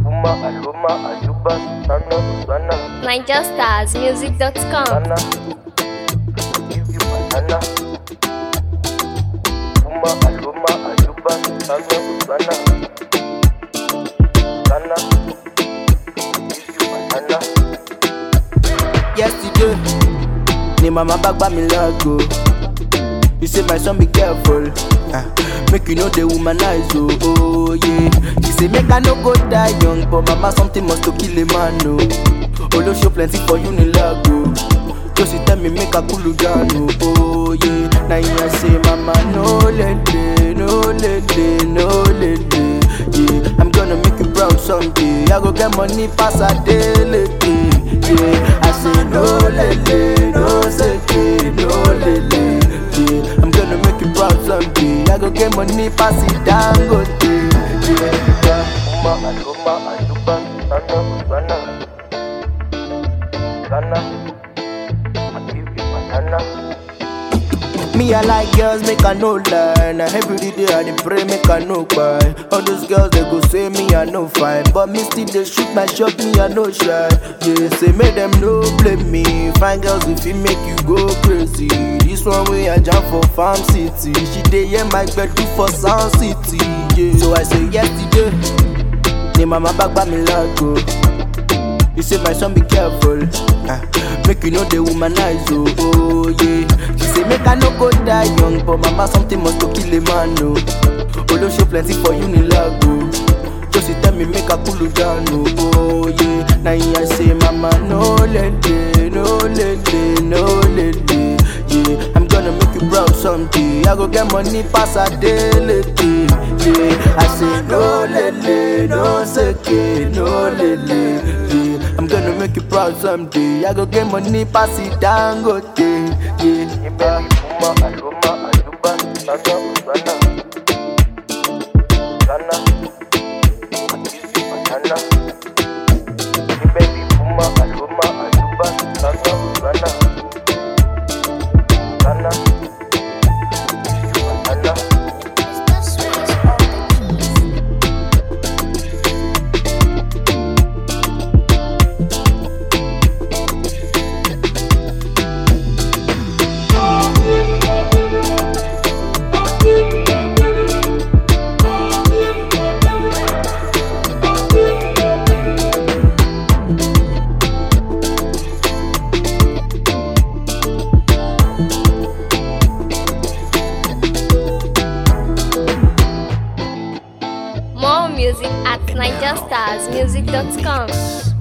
Uma, Aluma, Aluba, Sana, Sana, NigerStarsMusic.com. Sana. Give you banana. Uma, Aluma, Aluba, Sana, Sana, Sana. Give you banana. yesterday ni mama back by me lago you say my son be careful ah, make you know the womanize oh, oh yeah she say make i no go die young but mama something must to kill a man oh olosho plenty for unilago so she tell me make i cool down oh, oh yeah na him i say mama no lele no lele no lele yeah i'm gonna make you proud someday i go get money pass adeleke yeah i say no lele no seke no lele yeah i'm gonna make you proud someday i go get money pass it dangote yeah. Uma, Aluma, Aluba, Sana, Sana, Sana. I give you banana. Me, I like girls, make I no lie. Now every day I dey pray, make I no cry. All those girls they go say me I no fine, but me still they shoot my shot, me I no shy. Yeah, say make them no blame me. Fine girls if it make you go crazy. This one way I jump for farm city. She dey hear my bed do for sound city. Yeah, so I say yesterday. Ni mama back by me lago. You say my son be careful, ah, make you know the womanize oh, oh yeah. She say make I no go die young, but mama something must to kill a man oh. Olosho plenty for unilago, so she tell me make I cool down oh, oh yeah. Now here I say mama no lele, no lele, no lele, yeah. I'm gonna make you proud someday. I go get money pass a daily, yeah. I say no lele, no seke, no lele, yeah. I'm gonna make you proud someday. I go get money pass it dangote, yeah. Baby, Uma, Aluma, Aluba, Sana, Sana, Sana. I give you banana. Baby, Uma, Aluma, Aluba, Sana, Sana, Sana. Give you banana. More music at NigerStarsMusic.com.